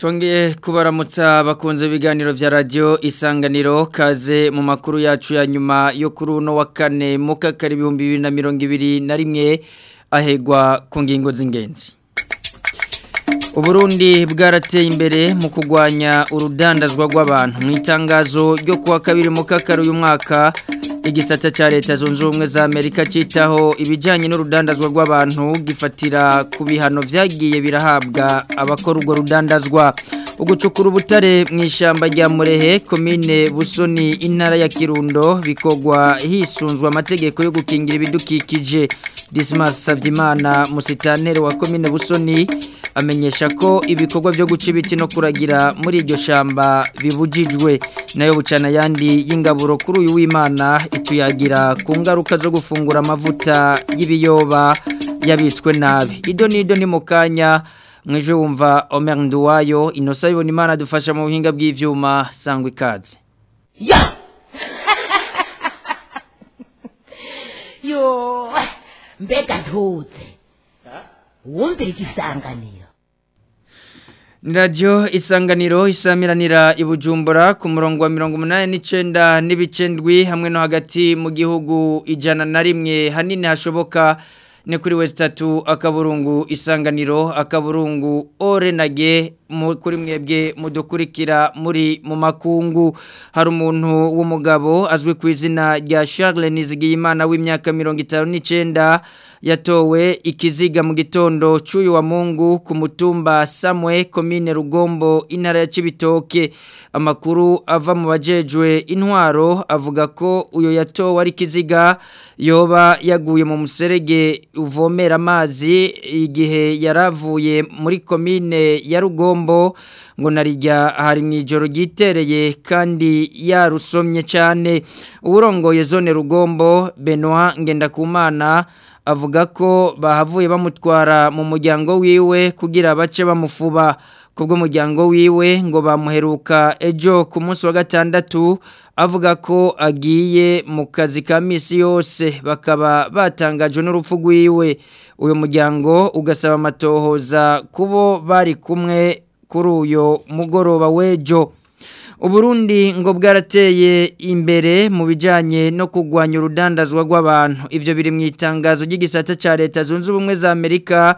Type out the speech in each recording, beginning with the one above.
Twongeye kubaramutsa bakunze ibiganiro vya radio isanganiro kaze mu makuru yacu ya nyuma yo kuri uno wa kane mu kakari ibihumbi bibiri na mirongo ibiri na rimwe ahegwa ku ngingo z'ingenzi Uburundi bwarateye imbere mu kugwanya urudandazwa rw'abantu mu itangazo ryo kuwa kabiri mu kakari uyu mwaka igisata cha leta zunze ubumwe za Amerika citaho ibijanye n'urudandazwa rw'abantu gifatira ku bihano vyagiye birahabwa abakora urwo rudandazwa ugucukura ubutare mu ishyamba rya murehe komine busoni intara ya kirundo bikogwa hisunzwe amategeko yo gukingira ibidukikije Dismas Savyimana musitanere wa komine busoni amenyesha ko ibikorwa byo guca ibiti no kuragira muri iryo shamba bibujijwe nayo bucana yandi y'ingaburo kuri uyu w'Imana ituyagira ku ngaruka zo gufungura amavuta y'ibiyoba yabitswe nabi ido nido ni mukanya mweje wumva Omer Nduwayo inosa ibona Imana dufasha mu buhinga bw'ivyuma sangwa ikaze ya yo mbega ntuze wumvira igisanganiro ni radiyo isanganiro isamiranira i bujumbura ku murongo wa mirongo umunani n'icyenda n'ibicendwi hamwe no hagati mu gihugu ijana na rimwe hanini hashoboka ni kuri wesitatu akaburungu isanganiro akaburungu orenage kuri mwebwe mudukurikira muri mu makungu hari umuntu w'umugabo azwi ku izina rya Charles Nizigiyimana w'imyaka mirongo itanu n'icyenda yatowe ikiziga mu gitondo cy'uyu wa mungu ku mutumba samwe komine rugombo intara ya kibitoke amakuru ava mu bajejwe intwaro avuga ko uyu yatowe ari ikiziga yoba yaguye mu muserege uvomera amazi igihe yaravuye muri komine ya rugombo ngo narijya hari mu ijoro ryitereye kandi yarusomye cyane uwurongoye zone rugombo benoit ngendakumana avuga ko bahavuye bamutwara mu muryango wiwe kugira bace bamufuba kubwo muryango wiwe ngo bamuheruka ejo ku munsi wa gatandatu avuga ko agiye mu kazi ka misi yose bakaba batangajwe n'urupfu rwiwe uyu muryango ugasaba amatohoza kubo bari kumwe kuri uyu mugoroba w'ejo uburundi ngo bwarateye imbere mu bijyanye no kurwanya urudandazwa rw'abantu ibyo biri mu itangazo ry'igisata cya leta zunze ubumwe za amerika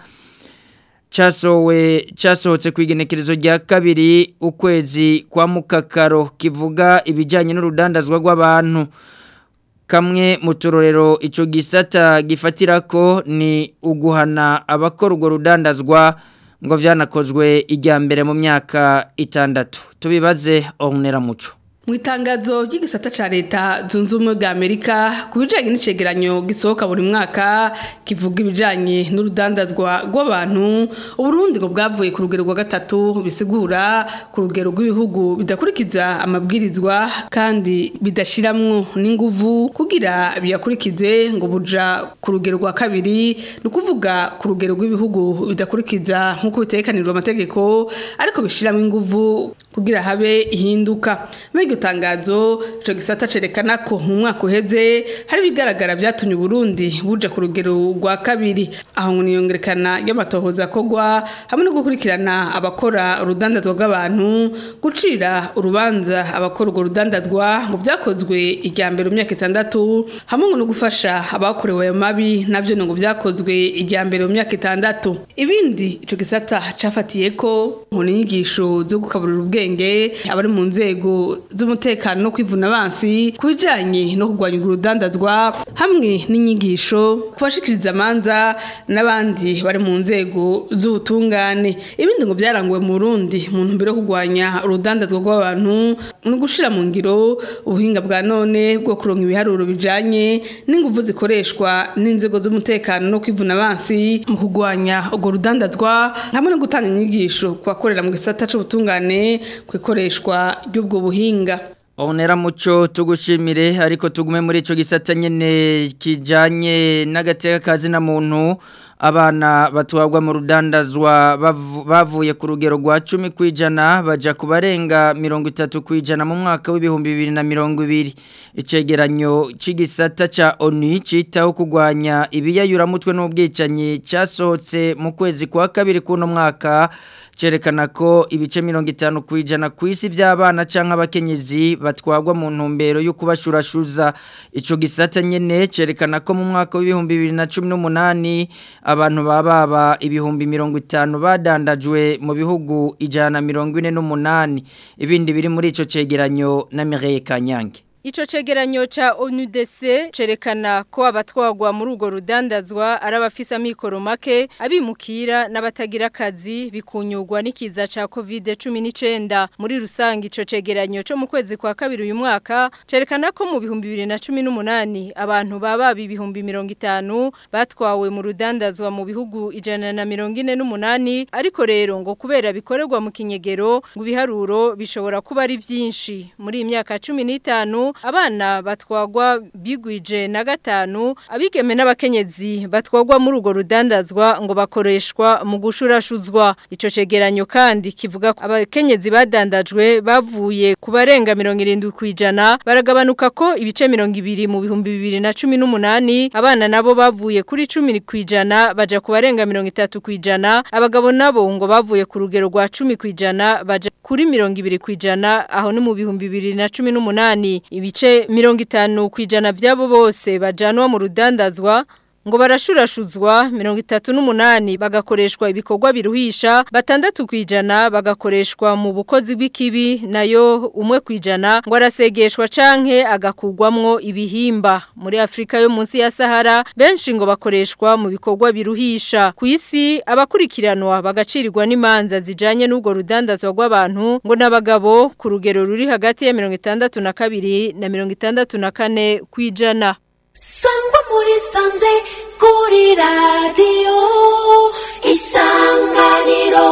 cyasohotse ku igenekerezo rya kabiri ukwezi kwa mukakaro kivuga ibijyanye n'urudandazwa rw'abantu kamwe mu turorero icyo gisata gifatira ko ni uguhana abakora urwo rudandazwa ngo byanakozwe ijya mbere mu myaka itandatu tubibaze onera muco mu itangazo ry'igisata cya leta zunze ubumwe bwa amerika ku bijyanye n'icegeranyo gisohoka buri mwaka kivuga ibijyanye n'urudandazwa rw'abantu uburundi ngo bwavuye ku rugero rwa gatatu bisigura ku rugero rw'ibihugu bidakurikiza amabwirizwa kandi bidashiramwo n'inguvu kugira biyakurikize ngo buja ku rugero rwa kabiri ni ukuvuga ku rugero rw'ibihugu bidakurikiza nk'uko bitekanirwa amategeko ariko bishyiramo inguvu kugira habe ihinduka iryo tangazo icyo gisata cerekana ko mu mwaka uheze hari ibigaragara byatumye Burundi buja ku rugero rwa kabiri aho ngo niyongerekana y'amatohoza akogwa hamwe no gukurikirana abakora urudandazwa rw'abantu gucira urubanza abakora urwo rudandazwa ngo byakozwe ijya mbere mu myaka itandatu hamwe ngo no gufasha abakorewe ayo mabi nabyo ngo byakozwe ijya mbere mu myaka itandatu ibindi icyo gisata cafatiye ko ngo inyigisho zo gukaburira ubwenge abari mu nzego z'umutekano no kwivuna abansi ku bijyanye no kurwanya urudandazwa hamwe n'inyigisho ku bashikiriza amanza n'abandi bari mu nzego z'ubutungane ibindi ngo byaranguwe mu Burundi mu ntumbero yo kurwanya urudandazwa rw'abantu no gushyira mu ngiro ubuhinga bwa none bwo kuronka ibiharuro bijyanye n'ingufu zikoreshwa n'inzego z'umutekano no kwivuna abansi mu kurwanya urwo rudandazwa hamwe no gutanga inyigisho ku bakorera mu gisata cy'ubutungane ku ikoreshwa ry'ubwo buhinga Onera muco tugushimire ariko tugume muri ico gisata nyene kijanye n'agateka kazi na muntu abana batwagwa mu rudandazwa bavu- bavuye ku rugero rwa 10 kwijana baja kubarenga 30 kwijana mu mwaka w'ibihumbi 2020 icegeranyo c'igisata ca ONU citaho kugwanya ibiyayuramutwe n'ubwicanyi cyasohotse mu kwezi kwa kabiri kuno mwaka cerekana ko ibice mirongo itanu ku ijana ku isi by'abana cyangwa abakenyezi batwagwa mu ntumbero yo kubashurashuza icyo gisata nyine cerekana ko mu mwaka w'ibihumbi bibiri na cumi n'umunani abantu baba baba ibihumbi mirongo itanu badandajwe mu bihugu ijana na mirongo ine n'umunani ibindi biri muri icyo cegeranyo na Mireille Kanyange Ico cegeranyo cha ONUDC cerekana ko abatwagwa muri ugo rudandazwa ari abafisa mikoro make abimukira n'abatagira akazi bikunyurwa n'ikiza ca COVID-19 muri rusangi ico cegeranyo cyo mu kwezi kwa kabiri uyu mwaka cerekana ko mu bihumbi 2018 abantu baba ibihumbi 50 batwawe mu rudandazwa mu bihugu ijana na mirongo ine n'umunani ariko rero ngo kubera bikorerwa mu kinyegero ngo ibiharuro bishobora kuba ari byinshi muri iyi myaka 15 abana batwagwa bigwije na gatanu abigeme n'abakenyezi batwagwa muri urwo rudandazwa ngo bakoreshwa mu gushurashuzwa ico cegeranyo kandi kivuga ko abakenyezi badandajwe bavuye ku barenga 70 kwijana baragabanuka ko ibice 200 mu bihumbi 2018 abana nabo bavuye kuri 10 kwijana baja ku barenga 30 kwijana abagabo nabo ngo bavuye ku rugero rwa 10 kwijana baja kuri 20 kwijana aho ni mu bihumbi 2018 ibice mirongo itanu ku ijana by'abo bose bajanwa mu rudandazwa ngo barashurashuzwa mirongo itatu n'umunani bagakoreshwa ibikorwa biruhisha batandatu ku ijana bagakoreshwa mu bukozi bw'ikibi nayo umwe ku ijana ngo arasegeshwa canke agakugwamwo ibihimba muri Afrika yo munsi ya Sahara benshi ngo bakoreshwa mu bikorwa biruhisha ku isi abakurikiranwa bagacirirwa n'imanza zijanye n'ubwo rudandazwa rw'abantu ngo n'abagabo ku rugero ruri hagati ya mirongo itandatu na kabiri na mirongo itandatu na kane ku ijana sangwa muri sanze kuri radiyo isanganiro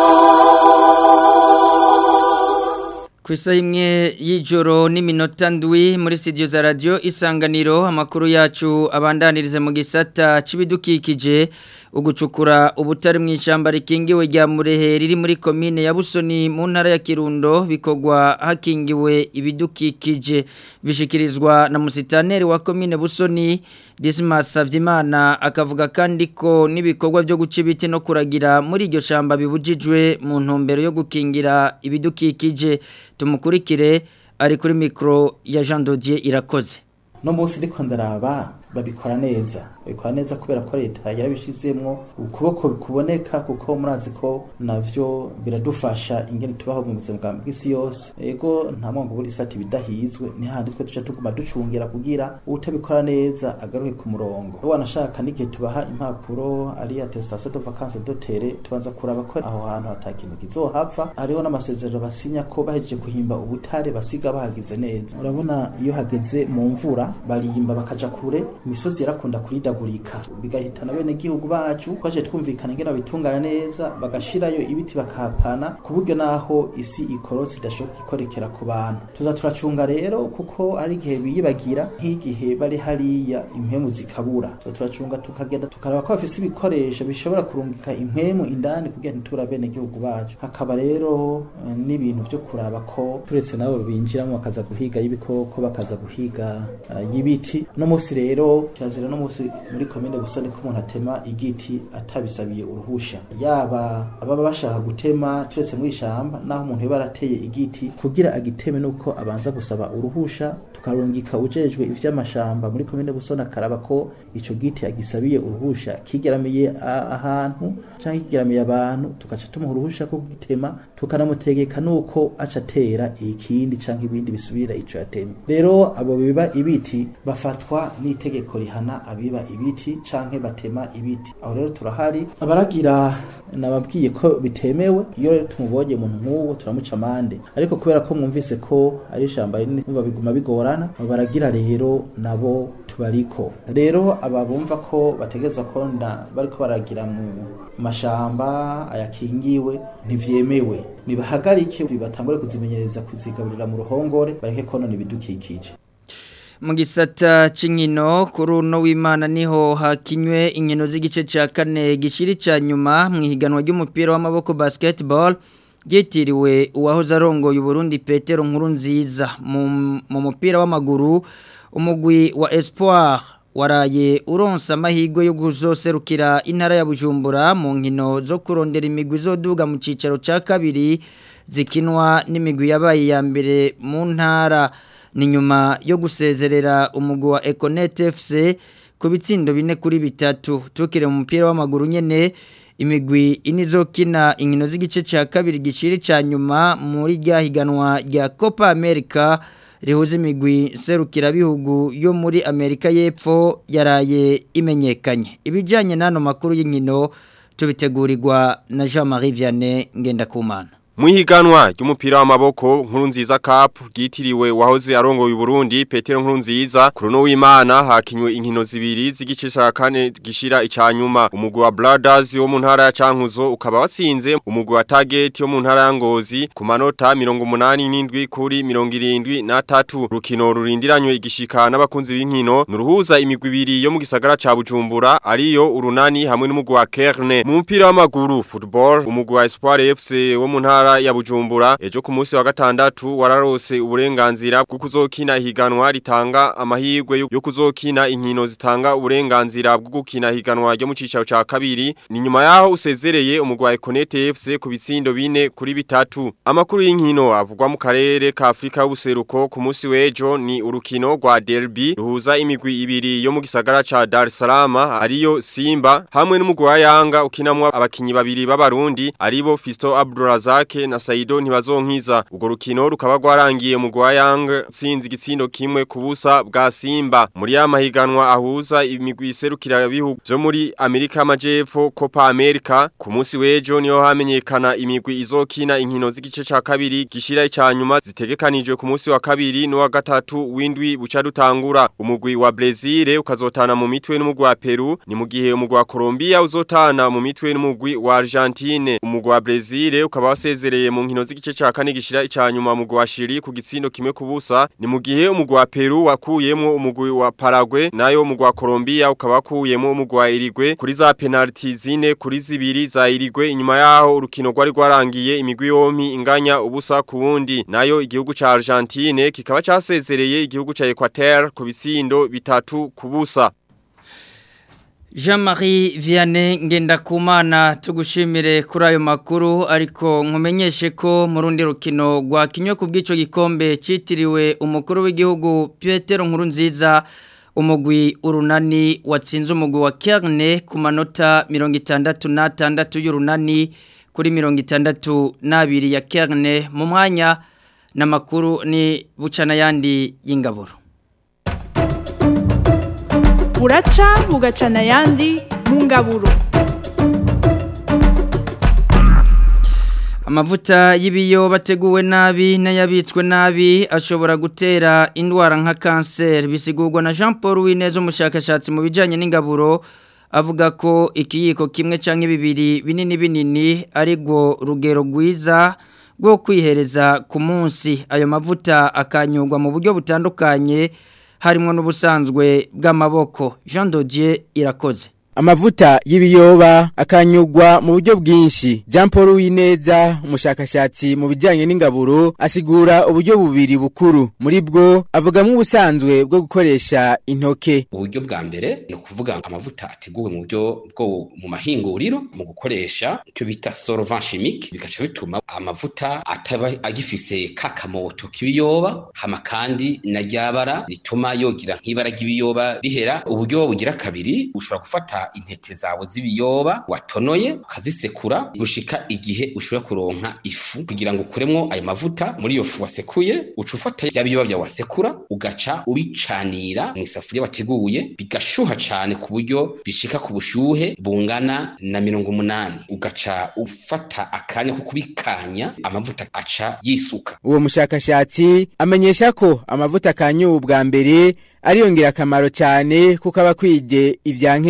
Ku isaha imwe y'ijoro n'iminota ndwi muri studio za radio isanganiro amakuru yacu abandanirize mu gisata c'ibidukikije ugucukura ubutari mu ishyamba rikingiwe rya murehe riri muri komine ya busoni mu ntara ya kirundo bikorwa hakingiwe ibidukikije bishikirizwa na musitaneri wa komine busoni Dismas Savyimana akavuga kandi ko n'ibikorwa byo guca ibiti no kuragira muri iryo shamba bibujijwe mu ntumbero yo gukingira ibidukikije tumukurikire ari kuri mikro ya Jean Dodier irakoze no munsi ndiko ndaraba babikora neza babikora neza kubera ko leta yarabishizemwo ukuboko kuboneka kuko murazi ko navyo biradufasha ingene tubaho mu buzima bwa bw'isi yose ego nta mwango buri sati bidahizwe ni handi twe tuca tuguma ducungira kugira utabikora neza agaruke ku murongo wanashaka n'igihe tubaha impapuro ari attestation de vacances dotere tubanza kuraba ko aho hantu hatakintu kizohava hariho n'amasezerano basinya ko bahejeje kuhimba ubutare basiga bahagize neza urabona iyo hageze mu mvura barimba bakaja kure imisozi yarakunda kuridagurika bigahitana bene gihugu bacu twaje twumvikana ingene babitunganya neza bagashirayo ibiti bakahapana ku buryo naho isi ikorotse idashoboka ikorekera ku bantu tuza turacunga rero kuko ari igihe biyibagira nk'igihe bari hariya impemu zikabura tuza turacunga tukagenda tukaraba ko bafise ibikoresho bishobora kurungika impemu indani kugira ntitubura bene gihugu bacu hakaba rero eh, n'ibintu vyo kuraba ko turetse nabo binjiramo bakaza guhiga y'ibikoko bakaza guhiga uh, y'ibiti no musi rero kirazira no musi muri komine busoni ko umuntu atema igiti atabisabiye uruhusha yaba ababa bashaka gutema turetse muri ishamba naho umuntu yaba arateye igiti kugira agiteme nuko abanza gusaba uruhusha tukarungika ujejwe ivy'amashamba muri komine busoni akaraba ko ico giti agisabiye uruhusha kigeramiye a- ahantu canke kigeramiye abantu tugaca tumuha uruhusha ko gitema tukanamutegeka nuko aca atera ikindi canke ibindi bisubira ico yatemye rero abo biba ibiti bafatwa n'itegeko rihana abiba ibiti canke batema ibiti aho rero turahari abaragira nababwiye ko bitemewe iyo rero tumubonye umuntu nk'uwo turamuca amande ariko kubera ko mwumvise ko ari ishamba rinini numva biguma bigorana abo baragira rero nabo tubariko rero aba bumva ko bategereza ko nda bariko baragira mu mashamba ayakingiwe ntivyemewe nibahagarike batangure kuzimenyereza kuzigaburira mu ruhongore bareke konona ibidukikije mu gisata cy'inkino kuri uno w'imana niho hakinywe inkino z'igice cya kane gishiri cya nyuma mu ihiganwa ry'umupira w'amaboko basketball ryitiriwe uwahoze arongoye uburundi petero nkuru nziza mu mupira w'amaguru umugwi wa espoir waraye uronsa amahirwe yo guzoserukira intara ya bujumbura mu nkino zo kurondera imigwi izoduga mu cyicaro cya kabiri zikinwa n'imigwi yabaye iya mbere mu ntara ni nyuma yo gusezerera umugwi wa Econet FC ku bitsindo bine kuri bitatu tukire mu mupira w'amaguru nyene imigwi inizokina inkino z'igice cya kabiri gishiri cya nyuma muri rya higanwa rya Copa America rihuza imigwi serukira bihugu yo muri Amerika y'Epfo yaraye imenyekanye ibijyanye n'ano makuru y'inkino tubitegurirwa na Jean-Marie Vianney Ngendakumana Muhiganwa ry'umupira w'amaboko nkuru nziza cup ryitiriwe wahoze arongoye Burundi Petero nkuru nziza kuruno w'Imana hakinywe inkino zibiri z'igice ca kane gishira icanyuma umugwi wa Brothers wo mu ntara ya Cankuzo ukaba watsinze umugwi wa Target wo mu ntara ya Ngozi ku manota 87 kuri 73 rukino rurindiranywe igishika n'abakunzi b'inkino nuruhuza imigwi ibiri yo mu gisagara ca Bujumbura ariyo urunani hamwe n'umugwi wa Kerne mu mupira w'amaguru football umugwi wa Espoir FC wo mu ntara ntara ya Bujumbura ejo ku munsi wa gatandatu wararose uburenganzira bwo kuzokina higanwa ritanga amahirwe yo kuzokina inkino zitanga uburenganzira bwo gukina higanwa ryo mu cicaro ca kabiri ni nyuma yaho usezereye umugwi wa Econet FC ku bitsindo bine kuri bitatu amakuru y'inkino avugwa mu karere ka Afrika y'ubuseruko ku munsi w'ejo ni urukino rwa derby ruhuza imigwi ibiri yo mu gisagara ca Dar es Salaam ariyo Simba hamwe n'umugwi wa Yanga ukinamwa abakinyi babiri b'abarundi aribo Fisto Abdurazak na Saido ntibazonkiza ugo rukino rukaba rwarangiye mu gwa Yang sinzi gitsindo kimwe kubusa bwa Simba muri ya mahiganwa ahuza imigwi iserukira bihugu byo muri Amerika y'Amajepfo Copa America ku munsi w'ejo niho hamenyekana imigwi izokina inkino z'igice ca kabiri gishira icanyuma zitegekanijwe ku munsi wa kabiri no wa gatatu windwi buca dutangura umugwi wa Brazil ukazotana mu mitwe n'umugwi wa Peru ni mu gihe umugwi wa Colombia uzotana mu mitwe n'umugwi wa Argentine umugwi wa Brazil ukaba wasezereye mu nkino z'igice ca kane gishira icanyuma mu wa Chili ku gitsindo kimwe kubusa ni mu gihe umugwi wa Peru wakuyemo umugwi wa Paraguay nayo umugwi wa Colombia ukaba wakuyemo umugwi wa Uruguay kuri za penalty zine kuri zibiri za Uruguay inyuma yaho urukino rwari rwarangiye imigwi yompi inganya ubusa ku wundi nayo igihugu ca Argentine kikaba casezereye igihugu ca Equateur ku bitsindo bitatu kubusa Jean-Marie Vianney Ngendakumana tugushimire kuri ayo makuru ariko nkumenyeshe ko mu rundi rukino rwakinywe ku bw'ico gikombe citiriwe umukuru w'igihugu Petero Nkurunziza umugwi urunani watsinze umugwi wa Kerne ku manota 66 y'urunani kuri 62 ya Kerne mu mwanya na makuru ni bucana yandi y'ingaburo buraca bugacana ayandi mu ngaburo amavuta y'ibiyo bateguwe nabi n'ayabitswe nabi ashobora gutera indwara nka kanseri bisigurwa na jean paul wineza umushakashatsi mu bijyanye n'ingaburo avuga ko ikiyiko kimwe cyangwa bibiri binini binini ari rwo rugero rwiza rwo kwihereza ku munsi ayo mavuta akanyurwa mu buryo butandukanye harimo n'ubusanzwe bw'amaboko jean dodier irakoze amavuta y'ibiyoba akanyugwa mu buryo bwinshi jean paul wineza umushakashatsi mu bijyanye n'ingaburo asigura uburyo bubiri bukuru muri bwo avugamo ubusanzwe bwo gukoresha intoke uburyo bwa mbere ni ukuvuga amavuta ateguwe mu buryo bwo mu mahinguriro mu gukoresha icyo bita solvant chimique bigaca bituma amavuta ataba agifise kakamoto k'ibiyoba hama kandi na ryabara rituma yogira nk'ibara ry'ibiyoba rihera uburyo bugira kabiri ushobora gufata intete zawe z'ibiyoba watonoye ukazisekura gushika igihe ushobora kuronka ifu kugira ngo ukuremwo ayo mavuta muri iyo fu wasekuye uca ufata bya biyoba byawe wasekura ugaca ubicanira mu isafuriya wateguye bigashuha cane ku buryo bishika ku bushuhe bungana na mirongo umunani ugaca ufata akanya ko kubikanya amavuta aca yisuka uwo mushakashatsi amenyesha ko amavuta akanyuwe bwa mbere ariyo ngirakamaro cyane kuko aba akwije ibyankenerwa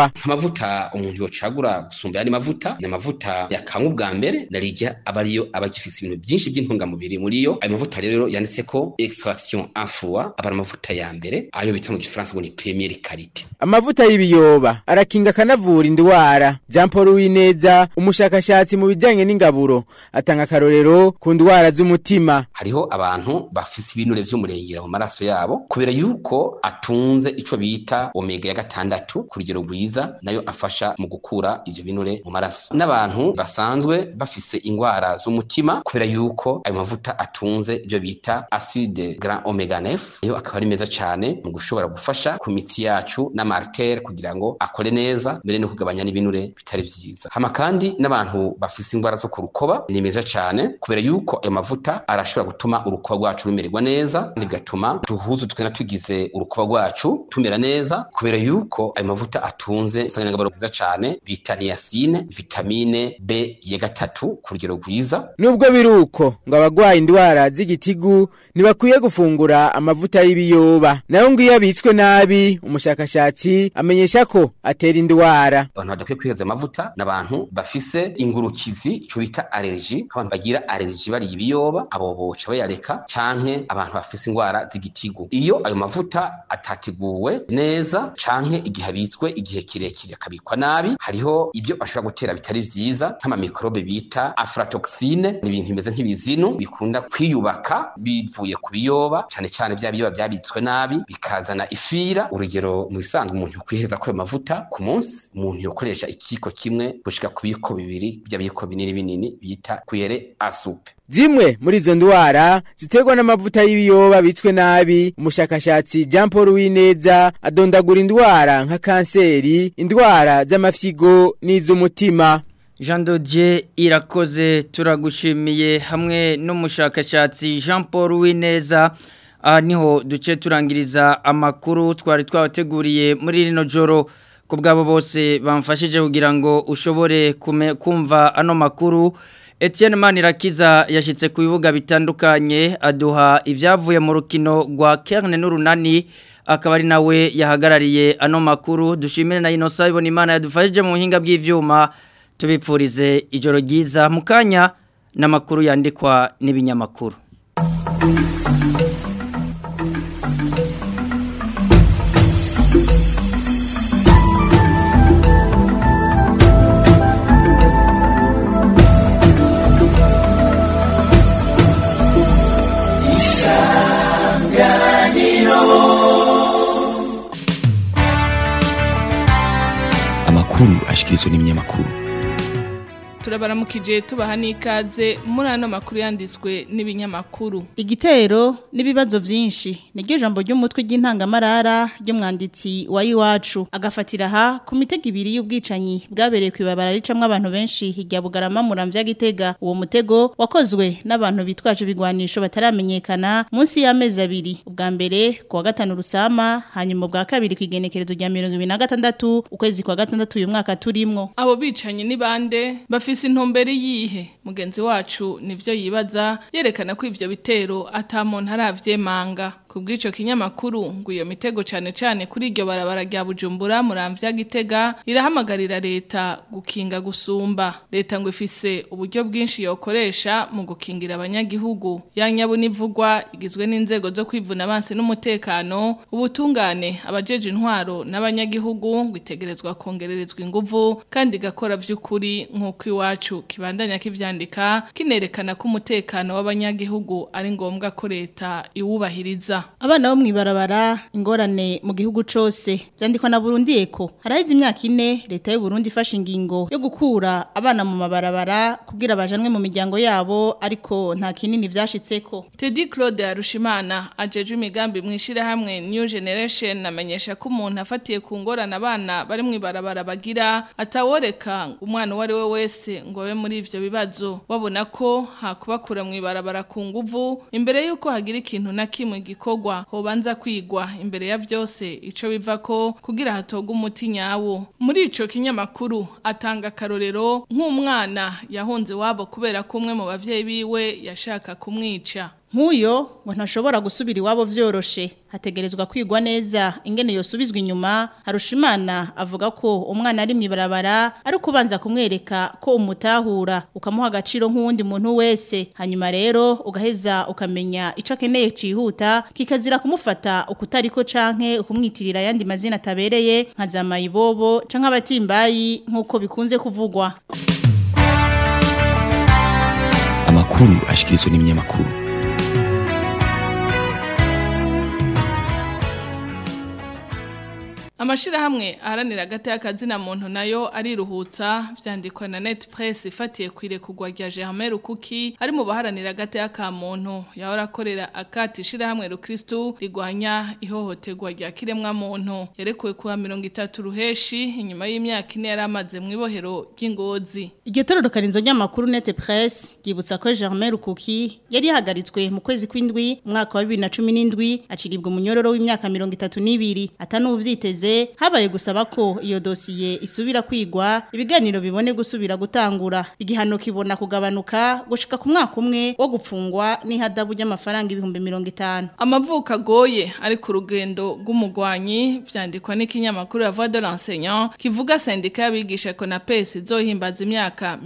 biyoba amavuta umuntu yocagura gusumba yandi mavuta ni amavuta yakanywa ubwa mbere narirya aba ariyo aba agifise ibintu byinshi by'intungamubiri muri yo ayo mavuta rero yanditse ko extraction en foie aba ari amavuta ya mbere ayo bita mu gifaransa ngo ni première qualité amavuta y'ibiyoba arakinga akanavura indwara jean paul wineza umushakashatsi mu bijyanye n'ingaburo atanga akarorero ku ndwara z'umutima hariho abantu bafise ibinure vy'umurengera mu maraso yabo kubera yuko atunze ico bita omega ya gatandatu ku rugero rwiza nayo afasha mu gukura ivyo binure mu maraso n'abantu basanzwe bafise ingwara z'umutima kubera yuko ayo mavuta atunze ivyo bita acide grand omega 9 nayo akaba ari meza cane mu gushobora gufasha ku mitsi yacu n'amartere kugira ngo akore neza mbere no kugabanya n'ibinure bitari vyiza hama kandi n'abantu bafise ingwara zo ku rukoba ni meza cane kubera yuko ayo mavuta arashobora gutuma urukoba rwacu rumererwa neza kandi bigatuma duhuzu twena tugize urukoba rwacu tumera neza kubera yuko ayo mavuta atunze insanganyangaburo nziza cane bita niacine vitamine B ya gatatu ku rugero rwiza nubwo biri uko ngo abagwaye indwara z'igitigu ntibakwiye gufungura amavuta y'ibiyoba nayo ngo iyo abitswe nabi umushakashatsi amenyesha ko atera indwara abantu badakwiye kwiheza amavuta n'abantu bafise ingurukizi ico bita allergie abantu bagira allergie bari ibiyoba abo boca bayareka canke abantu bafise ingwara z'igitigu iyo ayo mavuta atateguwe neza canke igihe abitswe igihe kirekire akabikwa nabi hariho ibyo ashobora gutera bitari vyiza nk'amamikrobe bita aflatoxine ni ibintu bimeze nk'ibizinu bikunda kwiyubaka bivuye ku biyoba cane cane vya biyoba vyabitswe nabi bikazana ifira urugero mu bisanzwe umuntu yokwiheza ko ayo mavuta ku munsi umuntu yokoresha ikiko kimwe gushika ku biko bibiri bya biko binini binini bita kuyere asupe zimwe muri izo ndwara ziterwa n'amavuta y'ibiyoba bitswe nabi umushakashatsi jean paul wineza adondagura indwara nka kanseri indwara z'amafyigo n'iz'umutima Jean Dodier irakoze turagushimiye hamwe n'umushakashatsi Jean Paul Wineza aha niho duce turangiriza amakuru twari twabateguriye muri rino joro ku bwabo bose bamfashije kugira ngo ushobore kumva ano makuru Etienne Manirakiza yashyitse ku bibuga bitandukanye aduha ibyavuye mu rukino rwa Kerne n'urunani akaba ari nawe yahagarariye ano makuru dushimire na Innocent ibona imana yadufashije mu buhinga bw'ivyuma tubipfurize ijoro ryiza mu kanya n'amakuru yandikwa n'ibinyamakuru amakuru ashikirizwa n'ibinyamakuru turabaramukije tubaha n'ikaze muri ano makuru yanditswe n'ibinyamakuru igitero n'ibibazo byinshi niryo jambo ry'umutwe ry'intangamarara ry'umwanditsi wa iwacu agafatira aha ku mitego ibiri y'ubwicanyi bwabereye ku ibabara ricamwo abantu benshi hirya bugarama muramvya gitega uwo mutego wakozwe n'abantu bitwaje ibigwanisho bataramenyekana munsi y'amezi abiri ubwa mbere ku wa gatanu rusama hanyuma ubwa kabiri ku igenekerezo rya mirongo ibiri na gatandatu ukwezi kwa gatandatu uyu mwaka turimwo abo bicanyi ni bande bafise intumbero yihe mugenzi wacu nivyo yibaza yerekana ko ivyo bitero ata muntu aravyemanga kubw'ico kinyamakuru ngo iyo mitego cane cane kuri iryo barabara rya Bujumbura muramvya gitega irahamagarira leta gukinga gusumba leta ngo ifise uburyo bwinshi yokoresha mu gukingira abanyagihugu yanyabu nivugwa igizwe n'inzego zo kwivuna abansi n'umutekano ubutungane abajeje intwaro n'abanyagihugu ngo itegerezwa kongererezwa inguvu kandi igakora vy'ukuri nk'uko iwacu kibandanya kivyandika kinerekana ko umutekano w'abanyagihugu ari ngombwa ko leta iwubahiriza abana bo mwibarabara ingorane mu gihugu cose vyandikwa na Burundi eko haraheze imyaka ine leta y'u Burundi ifashe ingingo yo gukura abana mu mabarabara kugira bajanwe mu miryango yabo ariko nta kinini vyashitseko Teddy Claude Harushimana ajeje imigambi mwishira hamwe New Generation amenyesha ko umuntu afatiye ku ngorane abana bari mwibarabara bagira ataworeka umwana wari we wese ngo abe muri ivyo bibazo babona ko hakubakura mwibarabara ku nguvu imbere yuko hagira ikintu na kimwe gikorwa hobanza kwigwa imbere ya vyose ico biva ko kugira hatoga umuti nyawo muri ico kinyamakuru atanga karorero nk'umwana yahunze wabo kubera ko umwe mu bavyeyi biwe yashaka kumwica nk'uyo ngo ntashobora gusubira iwabo vyoroshe hategerezwa kwigwa neza ingene yosubizwa inyuma harushimana avuga ko umwana ari mwibarabara ari kubanza kumwereka ko umutahura ukamuha agaciro nk'uwundi muntu wese hanyuma rero ugaheza ukamenya ico akeneye cihuta kikazira kumufata ukutariko canke ukumwitirira yandi mazina atabereye nka za mayibobo canke abatimbayi nk'uko bikunze kuvugwa amakuru ashikirizwa n'ibinyamakuru Amashirahamwe aharanira agati y'akazina muntu nayo ariruhutsa vyandikwa na Net Press ifatiye kwire kugwa rya Germain Rukuki ari mu baharanira agati y'aka muntu yahora akorera akati shirahamwe Rukristo rigwanya ihohoterwa rya kiremwa muntu yarekuwe kuwa 30 ruheshi inyuma y'imyaka ine yaramaze mu ibohero ry'ingozi Iryo tororokanizo ry'amakuru Net Press ryibutsa ko Germain Rukuki yari yahagaritswe mu kwezi kw'indwi umwaka wa 2017 aciribwa umunyororo w'imyaka 32 atanuvyiteze habaye gusaba ko iyo dosiye isubira kwigwa ibiganiro bibone gusubira gutangura igihano kibona kugabanuka gushika ku mwaka umwe wo gupfungwa n'ihadabu ry'amafaranga ibihumbi 50 Amavuka agoye ari ku rugendo rw'umugwanyi vyandikwa n'ikinyamakuru ya Voix de l'enseignant kivuga sendika y'abigisha Konapes izohimbaza imyaka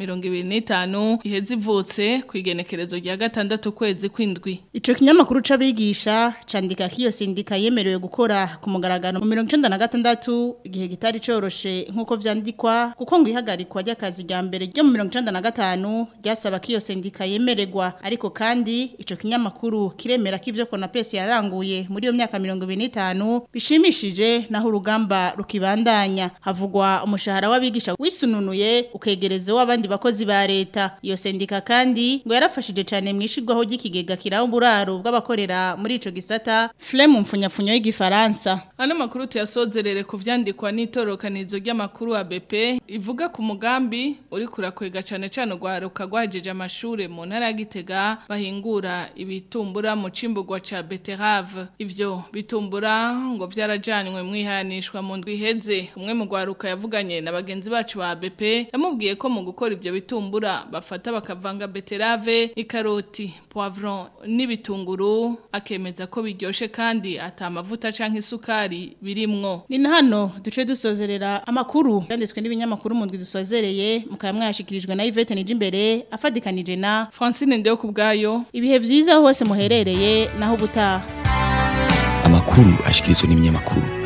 25 iheze ivutse ku igenekerezo rya gatandatu kwezi kw'indwi Ico kinyamakuru c'abigisha candika ko iyo sindika yemerewe gukora ku mugaragaro mu 1996 igihe gitari coroshe nkuko vyandikwa kuko ngo ihagarikwa ry'akazi rya mbere ryo mu 1995 ryasaba ko iyo sindika yemererwa ariko kandi ico kinyamakuru kiremera ko ivyo Konapes yaranguye muri iyo myaka 25 bishimishije naho urugamba rukibandanya havugwa umushahara w'abigisha wisununuye ukegereze w'abandi bakozi ba leta iyo sendika kandi ngo yarafashije cyane mwishirwaho ry'ikigega kiraho uburaro bw'abakorera muri ico gisata flemme mfunyafunyo y'igifaransa Ano makuru tuyasozerere ku vyandikwa n'itorokanizo ry'amakuru wa BP ivuga ku mugambi uri kurakwega cane cane rwaruka rwajeje amashure mu ntara ya Gitega bahingura ibitumbura mu cimburwa ca Beterave ivyo bitumbura ngo vyarajanywe mwihanishwa mu ndwi iheze umwe mu rwaruka yavuganye na bagenzi bacu ba BP yamubwiye ko mu gukora ivyo bitumbura bafata bakavanga Beterave ikaroti poivron n'ibitunguru akemeza ko biryoshe kandi atamavuta canke isukari birimwo ni na hano duce dusozerera amakuru yanditswe n'ibinyamakuru mu ndwi dusozereye mukaba mwashikirijwe na Yvette Nijimbere afadikanije na Francine Ndeo kubgayo ibihe vyiza hose muherereye naho ubutaha amakuru ashikirizwa n'ibinyamakuru